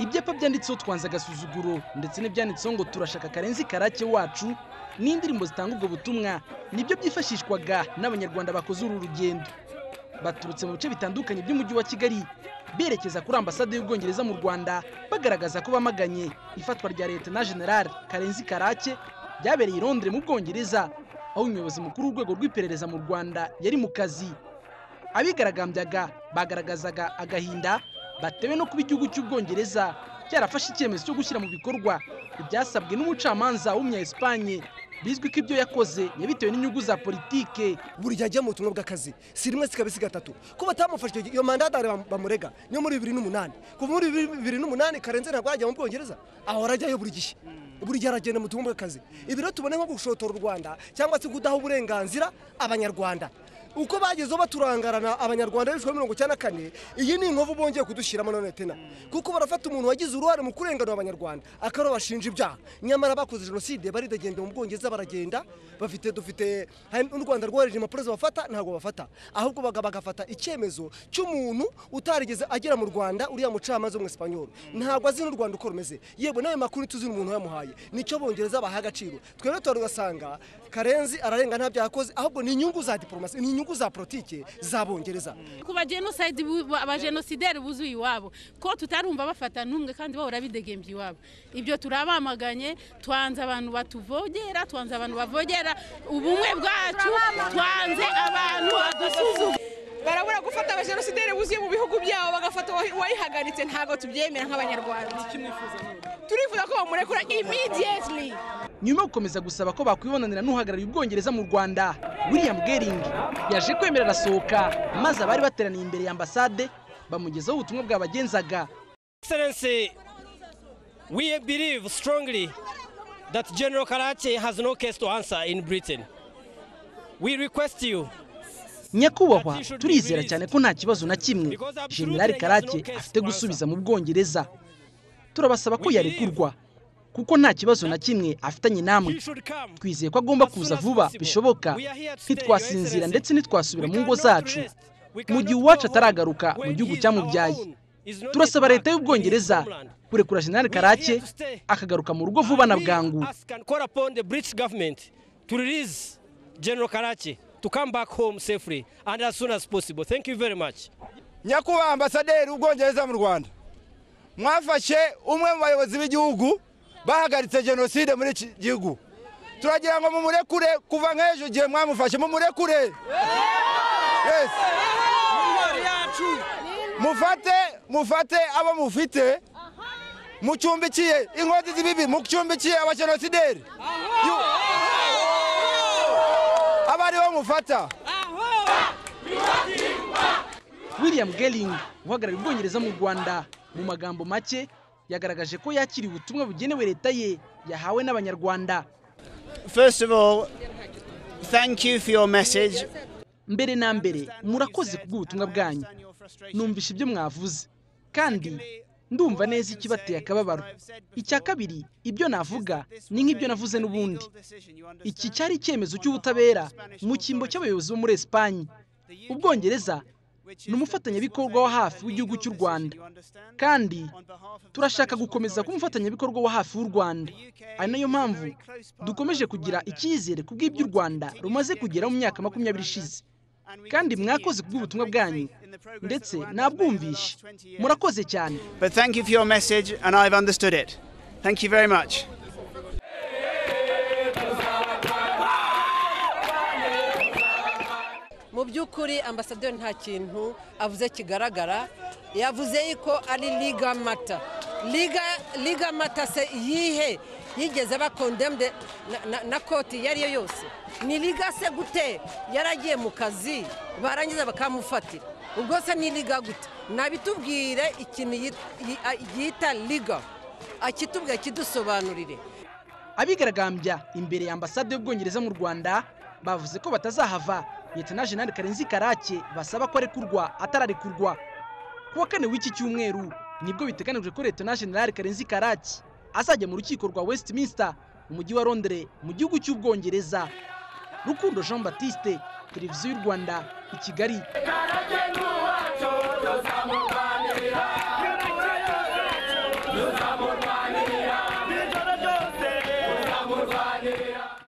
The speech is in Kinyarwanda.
ibyanditseho twanze agasuzuguro ndetse n'ibyanditseho ngo turashaka karenzi karake wacu ni indirimbo zitanga ubwo butumwa nibyo byifashishwaga n'abanyarwanda bakoze uru rugendo baturutse mu bice bitandukanye by'umujyi wa kigali berekeza kuri ambasade y'ubwongereza mu rwanda bagaragaza ko bamaganye ifatwa rya leta na general karenzi karake byabereye i londres mu bwongereza aho umuyobozi mukuru w'urwego rw'iperereza mu rwanda yari mu kazi abigaragambyaga bagaragazaga agahinda batewe no kuba igihugu cy'ubwongereza cyarafashe icyemezo cyo gushyira mu bikorwa ibyasabwe n'umucamanza w'umunya esipanye bizwi ko ibyo yakoze yabitewe n'inyungu za politike buri gihe ajya mu butumwa bw'akazi si rimwe si kabiri si gatatu ko batamufashije iyo mandadari bamurega niyo muri bibiri n'umunani kuva muri bibiri n'umunani karenze ntabwo arajya mu bwongereza ahora ajyayo buri gihe buri gihe aragenda mu butumwa bw'akazi ibi rero tubone nko gushotora u rwanda cyangwa se kudaha uburenganzira abanyarwanda uko bagezeho baturangarana abanyarwanda b'ibihumbi mirongo icyenda na kane iyi ni inkovu bongeye kudushyiramo none tena kuko barafata umuntu wagize uruhare mu kurenganura abanyarwanda akaba bashinja ibyaha nyamara bakoze jenoside baridagenda mu bwongereza baragenda bafite dufite n'u rwanda rwohereje impapuro zibafata ntabwo bafata ahubwo bagafata icyemezo cy'umuntu utarigeze agera mu rwanda uriya mucamanza w'umwesipanyoro ntabwo azi n'u rwanda uko rumeze yewe n'ayo makuru tuzi umuntu yamuhaye nicyo bongereza baha agaciro twebwe tugasanga karenzi ararenga nta byaha akoze ahubwo ni inyungu za diporomasi ni inyungu inyungu za politiki zabongereza ku bajenoside abajenosideri buzuye iwabo ko tutarumva bafata n'umwe kandi bahora bidegembye iwabo ibyo turabamaganye twanze abantu batuvogera twanze abantu bavogera ubumwe bwacu twanze abantu badusuzuma barabura gufata abajenosideri buzuye mu bihugu byabo bagafata uwayihagaritse ntabwo tubyemera nk'abanyarwanda turifuza ko bamurekura imidiyetiri nyuma yo gukomeza gusaba ko bakwibonanira n'uhagarariye ubwongereza mu rwanda william gering yaje kwemera arasohoka maze abari bateraniye imbere ya ambasade bamugezaho ubutumwa bwabagenzaga excellency we believe strongly that general karake has no case to answer in britain we request you nyakubahwa turizera cyane ko nta kibazo na kimwe general karake afite gusubiza mu bwongereza turabasaba ko yarekurwa kuko nta kibazo na kimwe afitanye namwe twizeye ko agomba kuza vuba bishoboka ntitwasinzira ndetse ntitwasubira mu ngo zacu mu gihe uwacu ataragaruka mu gihugu cyamubyaye turasaba leta y'ubwongereza kurekura general karake akagaruka mu rugo vuba na bwangu general karake to come back home safely and as soon as possible. Thank you very much. Nyakubahwa ambasaderi w'ubwongereza mu Rwanda mwafashe umwe mu bayobozi b'igihugu bahagaritse jenoside muri iki gihugu turagira ngo mumurekure kuva nk'ejo igihe mwamufashe mumurekure mufate mufate abo mufite mucumbikiye inkozi z'ibibi mucumbikiye abajenosideri abari bo mufata william gering uhagarariye ubwongereza mu rwanda mu magambo make yagaragaje ko yakiriye ubutumwa bugenewe leta ye yahawe n'abanyarwanda first of all thank you for your message mbere na mbere murakoze kubw'ubutumwa bwanyu numvise ibyo mwavuze kandi ndumva neza ikibateye akababaro icya kabiri ibyo navuga ni nk'ibyo navuze n'ubundi iki cyari icyemezo cy'ubutabera mu cyimbo cy'abayobozi bo muri esipanye ubwongereza ni umufatanyabikorwa wa hafi w'igihugu cy'u rwanda kandi turashaka gukomeza kuba umufatanyabikorwa wa hafi w'u rwanda ari nayo mpamvu dukomeje kugira icyizere ku bw'ibyo u rwanda rumaze kugera mu myaka makumyabiri ishize kandi mwakoze kubw'ubutumwa bwanyu ndetse nabwumvishe murakoze cyane but thank you for your message and i've understood it thank you very much mu by'ukuri ambasaderi nta kintu avuze kigaragara yavuze yuko ari liga mata liga mata se yihe yigeze bakondemde na koti iyo ariyo yose ni liga se gute yaragiye mu kazi barangiza bakamufatira ubwo se ni liga gute nabitubwire ikintu yita liga akitubwira kidusobanurire abigaragambya imbere ya ambasade y'ubwongereza mu rwanda bavuze ko batazahava leta jenali karenzi karake basaba ko arekurwa atararekurwa ku wa kane w'iki cyumweru nibwo biteganijwe ko leta jenali karenzi karake azajya mu rukiko rwa westminster mu mujyi wa londres mu gihugu cy'ubwongereza rukundo jean batiste televiziyo y'u rwanda i kigali